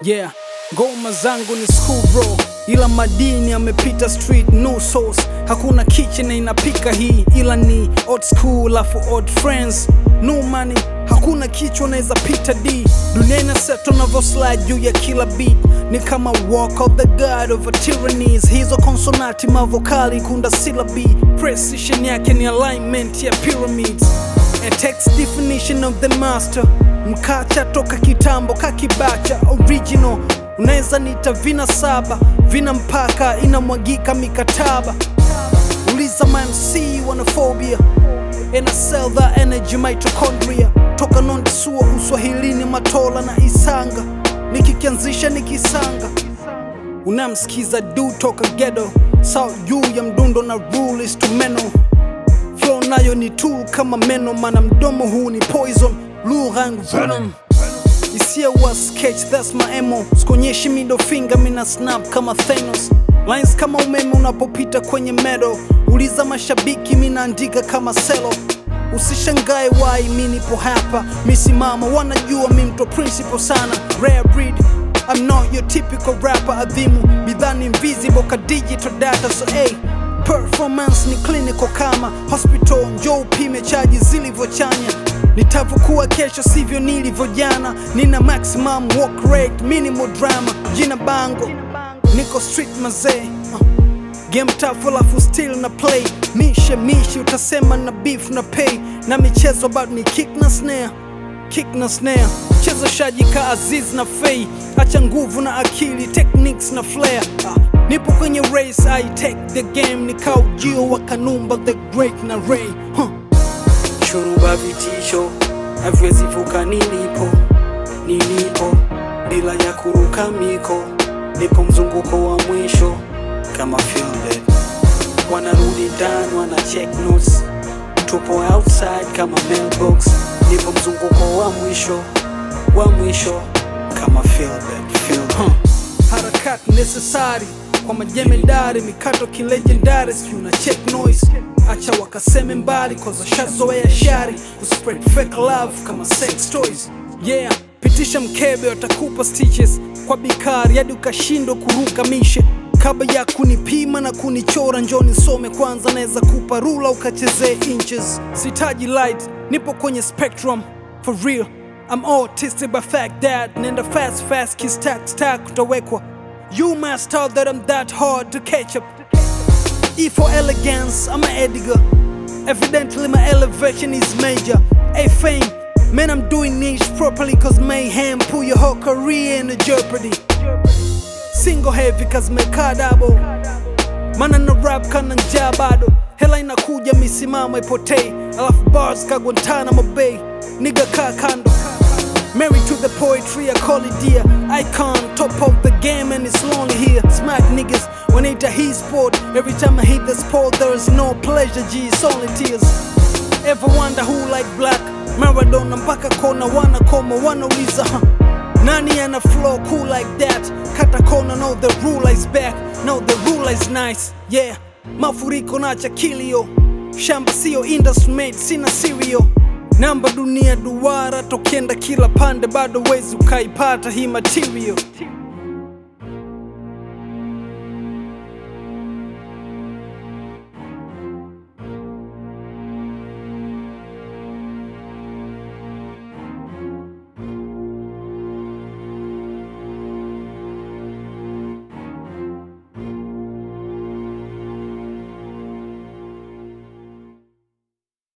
Yeah, ngoma zangu ni school bro, ila madini amepita street no sauce. Hakuna kitchen na inapika hii, ila ni old school afu old friends no money. Hakuna kichwa naweza pita D, dunia ina set unavyo slide juu ya kila beat, ni kama walk of the god of a tyrannies. Hizo konsonati mavokali kunda syllabi, precision yake ni alignment ya pyramids. A text definition of the master mkacha toka kitambo kakibacha original unaweza nita vina saba vina mpaka inamwagika mikataba uliza mamc wanaphobia and I sell that energy mitochondria toka nondisua uswahilini matola na isanga nikikianzisha nikisanga unamsikiza du toka gedo sau juu ya mdundo na rule instrumental flow nayo ni tool kama meno mana mdomo huu ni poison lugha yangu venom isia wa sketch that's my emo sikonyeshi middle finger mina snap kama Thanos lines kama umeme unapopita kwenye medo uliza mashabiki minaandika kama selo usishangae wai mi nipo hapa misimama wanajua mi mto principal sana rare breed I'm not your typical rapper adhimu bidhaa ni invisible ka digital data so hey performance ni clinical kama hospital njoo upime chaji zilivyochanya nitavyokuwa kesho sivyo nilivyo jana nina maximum work rate minimal drama jina bango niko street mazee uh. game tough alafu still na play mishe mishe utasema na beef na pay na michezo bado ni kick na snare kick na snare mchezo shaji ka aziz na fei acha nguvu na akili techniques na flair uh. nipo kwenye race i take the game nikaujio wa kanumba the great na ray huh. shuruba vitisho haviwezi vuka nilipo nilipo bila ya kuruka miko nipo mzunguko wa mwisho kama filmbed wanarudi ndani wana check notes tupo outside kama mailbox nipo mzunguko wa mwisho wa mwisho kama filmbed filmbed huh. harakati necessary kwa majemedari mikato kilegendari sijui na check noise acha wakaseme mbali koza shazoea shari kuspread fake love kama sex toys yeah pitisha mkebe watakupa stitches kwa bikari hadi ukashindwa kuruka mishe kabla ya kunipima na kunichora njoni some kwanza naweza kupa rula ukachezee inches sitaji light nipo kwenye spectrum for real I'm autistic by fact that nenda fast fast kiss stack stack utawekwa You must thought that I'm that hard to catch up E for elegance, I'm an Edgar Evidently my elevation is major A fame, man I'm doing niche properly Cause mayhem pull your whole career into jeopardy Single heavy cause mekaa double Mana na rap kana njaa bado Hela inakuja misimamo ipotei Alafu bars ka Guantanamo Bay Nigga kaa kando Married to the poetry, I call it dear. Icon, top of the game, and it's lonely here. Smack niggas when it a he sport. Every time I hit the sport, there is no pleasure, G, it's only tears. Ever wonder who like black? Maradona mpaka kona wanakoma wanauliza huh? Nani ana flow cool like that? Kata kona, no the ruler is back. No the ruler is nice, yeah. Mafuriko na cha kilio. Shamba sio industry made, sina cereal namba dunia duara tokenda kila pande bado wezi ukaipata hii material